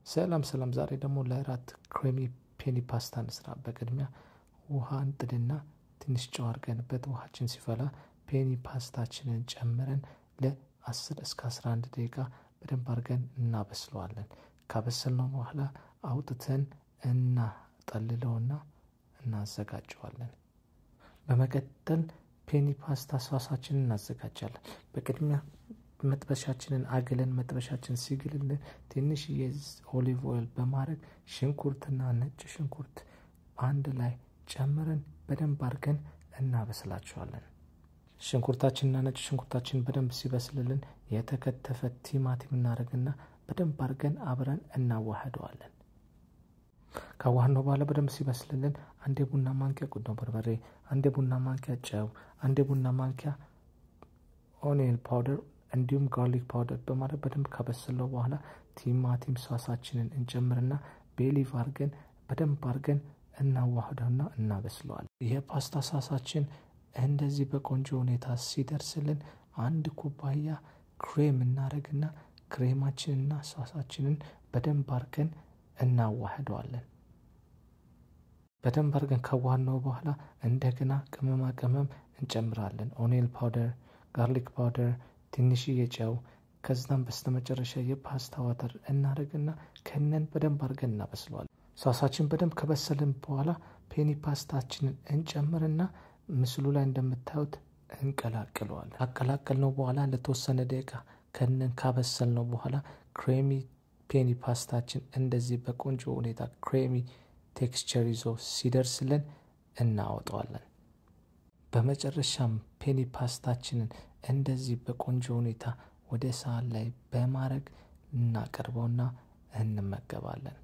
ሰላም ሰላም። ዛሬ ደግሞ ለእራት ክሬሚ ፔኒ ፓስታ እንስራ። በቅድሚያ ውሃ እንጥድና ትንሽ ጨው አድርገንበት ውሃችን ሲፈላ ፔኒ ፓስታችንን ጨምረን ለ10 እስከ 11 ደቂቃ በደንብ አድርገን እናበስለዋለን። ካበሰልነው በኋላ አውጥተን እናጠልለውና እናዘጋጀዋለን። በመቀጠል ፔኒ ፓስታ ሷሳችንን እናዘጋጃለን። በቅድሚያ መጥበሻችንን አግለን መጥበሻችን ሲግልልን ትንሽዬ ኦሊቭ ኦይል በማድረግ ሽንኩርትና ነጭ ሽንኩርት አንድ ላይ ጨምረን በደንብ አድርገን እናበስላቸዋለን። ሽንኩርታችንና ነጭ ሽንኩርታችን በደንብ ሲበስልልን የተከተፈ ቲማቲም እናደርግና በደንብ አድርገን አብረን እናዋህደዋለን። ካዋህነው በኋላ በደንብ ሲበስልልን አንድ የቡና ማንኪያ ቁንዶ በርበሬ፣ አንድ የቡና ማንኪያ ጨው፣ አንድ የቡና ማንኪያ ኦኒየን ፓውደር እንዲሁም ጋርሊክ ፓውደር በማድረግ በደንብ ካበሰለው በኋላ ቲማቲም ሷሳችንን እንጨምርና ቤሊቭ አድርገን በደንብ አድርገን እናዋህደውና እናበስለዋል። የፓስታ ሳሳችን እንደዚህ በቆንጆ ሁኔታ ሲደርስልን አንድ ኩባያ ክሬም እናደርግና ክሬማችንና ሳሳችንን በደንብ አድርገን እናዋህደዋለን። በደንብ አድርገን ካዋህነው በኋላ እንደገና ቅመማ ቅመም እንጨምራለን። ኦኒየን ፓውደር፣ ጋርሊክ ፓውደር ትንሽዬ ጨው ከዛም በስተመጨረሻ የፓስታ ዋተር እናደርግና ከነን በደንብ አድርገን እናበስለዋለን። ሳሳችን በደንብ ከበሰልን በኋላ ፔኒ ፓስታችንን እንጨምርና ምስሉ ላይ እንደምታዩት እንቀላቅለዋለን። ካቀላቀልነው በኋላ ለተወሰነ ደቂቃ ከነን ካበሰልነው በኋላ ክሬሚ ፔኒ ፓስታችን እንደዚህ በቆንጆ ሁኔታ ክሬሚ ቴክስቸር ይዞ ሲደርስልን እናወጣዋለን። በመጨረሻም ፔኒ ፓስታችንን እንደዚህ በቆንጆ ሁኔታ ወደ ሳህን ላይ በማድረግ እናቀርበውና እንመገባለን።